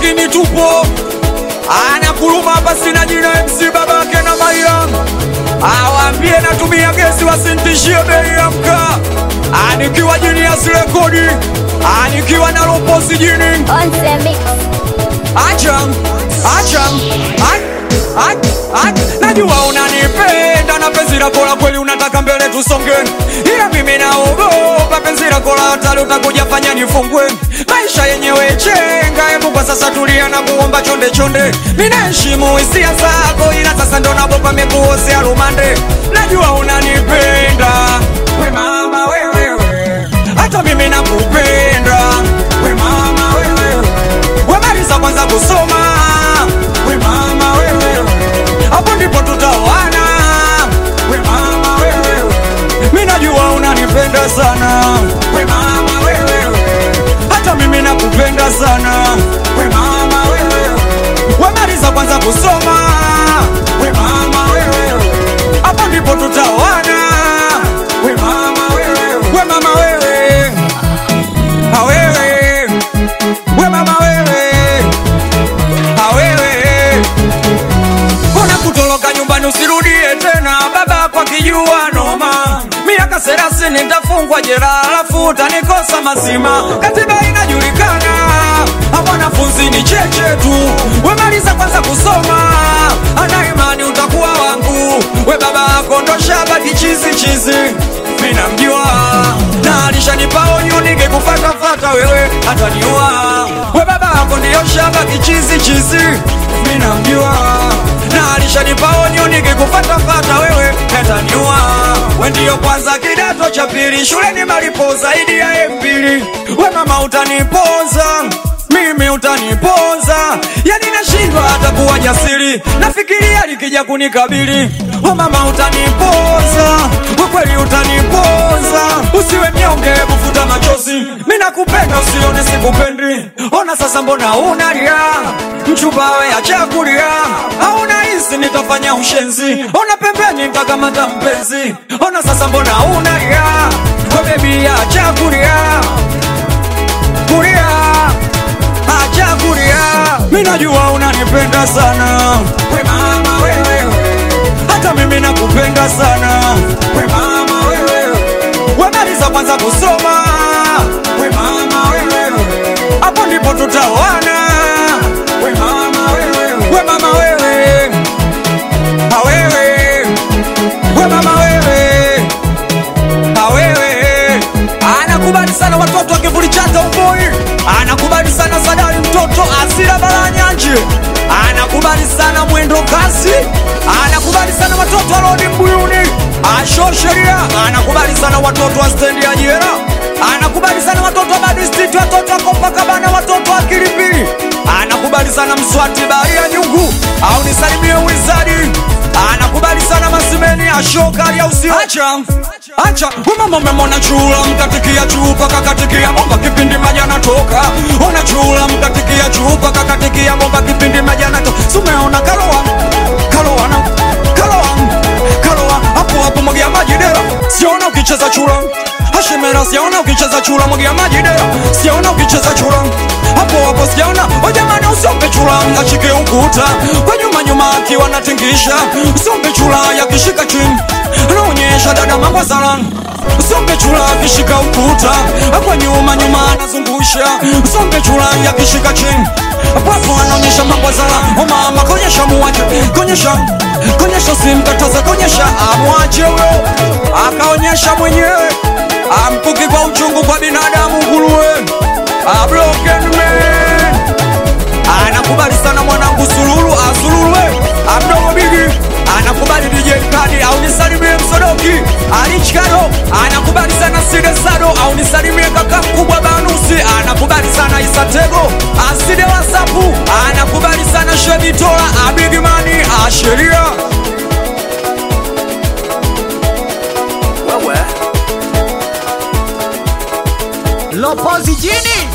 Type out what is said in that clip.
lakini tupo anakuluma hapa, sina jina MC babake na Maila, awaambie natumia gesi, wasintishie bei ya mkaa, anikiwa Genius Rekodi, anikiwa na Loposi jini On the mix. Acham, acham, ach, ach, ach. Najua unanipenda na penzi lako la kweli unataka mbele tusonge, ila mimi naogopa penzi lako la hatari utakuja fanya nifungwe. Maisha yenyewe chenga, hebu kwa sasa tulia na kuomba chonde chonde. Mimi naheshimu hisia zako, ila sasa ndo nabopa mekuozea rumande. Najua unanipenda we mama wewewe, hata mimi nakupenda we mama wewewe wemaliza kwanza kusoma we mama wewe, hapo ndipo tutaoana we mama wewe, mimi najua unanipenda sana we mama wewe, hata mimi nakupenda sana we mama wewe, wemaliza kwanza kusoma we mama wewe, hapo ndipo tutaoana we mama wewe, we mama wewe, ha wewe, we mama wewe awewe Mbona kutoroka nyumbani usirudie tena, baba kwa kijua noma. Miaka thelathini nitafungwa jela, alafu utanikosa mazima. Katiba inajulikana, mwanafunzi ni cheche tu. Wemaliza kwanza kusoma, ana imani utakuwa wangu. We baba yako ndo shaba kichizi chizi, mi namjua na alishanipa onyo, ningekufatafata wewe ataniua. We baba yako ndiyo shaba kichizi chizi, mi namjua na alishanipa onyo, ningekufatafata wewe ataniua. We ndiyo kwanza kidato cha pili, shuleni malipo zaidi ya mbili. We mama utaniponza mimi utaniponza, yani nashindwa hata kuwa jasiri, nafikiria likija kunikabili. O mama utaniponza, kwa kweli utaniponza, usiwe mnyonge, kufuta machozi. Mimi nakupenda, usione sikupendi. Ona sasa, mbona unalia? Mchumba we acha kulia, hauna hisi nitafanya ushenzi. Ona pembeni nitakamata mpenzi. Ona sasa, mbona unalia? We baby acha kulia, kulia acha kulia, mimi najua unanipenda sana we mama wewe, hata mimi nakupenda sana we mama wewe, wemaliza kwanza kusoma we mama wewe, hapo ndipo tutaoana we mama wewe, we mama wewe, ha wewe, we mama wewe awewe anakubali sana watoto wa kivuli chata uboi, anakubali sana Sadari mtoto asira baranyanje, anakubali sana mwendo kasi, anakubali sana watoto wa rodi mbuyuni, asho sheria, anakubali sana watoto wa stendi ya jera, anakubali sana watoto wa badistiti, watoto wa Copacabana, watoto wa Kilipili, anakubali sana mswati bahari ya nyungu, au nisalimie wizadi anakubali sana masimeni ashokali au sio? Acha acha, umama umemona chula mkatikia chupa kakatikia bomba kipindi maji anatoka, ona chula mkatikia chupa kakatikia bomba kipindi maji anatoka, sumeona kaloa kaloa na kaloa kaloa hapo hapo mwagia maji dera, siona ukicheza chula Hashimera siona ukicheza chula mwagia maji dera, siona ukicheza chula hapo hapo sijaona. O jamani, usombe chula ngashike ukuta kwa nyuma nyuma akiwa natingisha, usombe chula yakishika chini anaonyesha dada mambo salani Usombe chula akishika ukuta kwa nyuma nyuma anazungusha, usombe chula yakishika chini hapo hapo anaonyesha mambo salani. O mama konyesha muwache, konyesha konyesha, simkataza konyesha, amwache huyo akaonyesha mwenyewe amkuki kwa uchungu kwa binadamu nguruwe a broken man anakubali sana mwanangu sululu asululwe amdogo bigi anakubali DJ Kadi au nisalimie msodoki alichikado anakubali sana Side Sado au nisalimie kaka mkubwa Banusi anakubali sana Isatego aside wasapu anakubali sana Shebitola abigimani asheria Lopozi jini